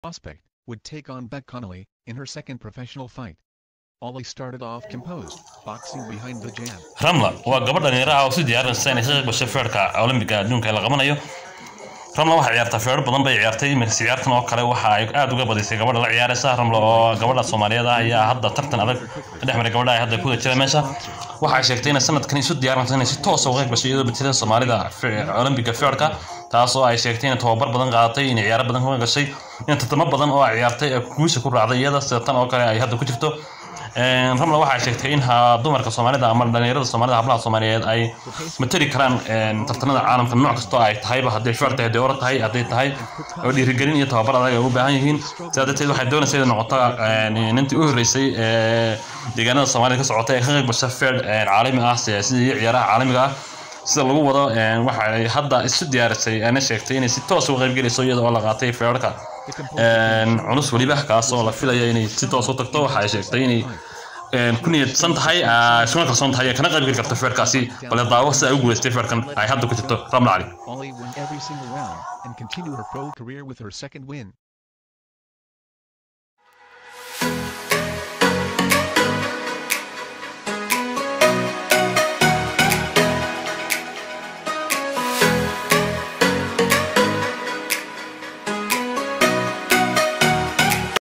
prospect, would take on Beck Connolly, in her second professional fight. Ollie started off composed, boxing behind the jab. ramla waa gabadh dhalinyaro ah oo si diyaarinaysa inay ka qayb gasho feerka olymbiga adduunka ee la qabanayo ramla waxay ciyaartaa feero badan bay ciyaartay iminkas ciyaartan oo kale waxa ay aad uga badisay gabadha la ciyaaraysa ramla oo gabadha soomaaliyeed ah ayaa hadda tartan adag ka dhex maray gabadha ay hadda kuda jira meesha waxay sheegtay inay sanadkan isu diyaarinayso inay si toos uga qayb gasho iyadoo batida soomaalida olymbiga feerka taas oo ay sheegtay inay tababar badan qaadatay inay ciyaaro badan ka gashay in tartamo badan oo ay ciyaartay ee guusha ku raacday iyada sida tan oo kale ay hadda ku jirto ramla waxay sheegtay in dumarka soomaalida ama dhalinyarada soomaalida hablaha soomaaliyeed ay matali karaan tartanada caalamka nooc kastoo ay tahayba hadday feer tahay hadday ora tahay hadday tahay oo dhiirigelin iyo tababar adag ay u baahan yihiin sidaa darteed waxay doonaysa inay noqoto nintii u horreysay deegaanada soomaalida ka socota ee ka qayb gasha feer caalami ah sidii ciyaaraha caalamiga ah sida lagu wado waxay hadda isu diyaarisay ana sheegtay inay si toos uga qaybgelayso iyada oo la qaatay feerarka culus weliba kaas oo la filaya inay si toos u tagto waxa ay sheegtay inay ku niyadsan tahay iskuna kalsoon tahay kana qaybgeli karto feerkaasi bale daawo sida ay u guuleystay feerkan ay hadda ku jirto ramla cali Ollie won every single round, and continued her pro career with her second win.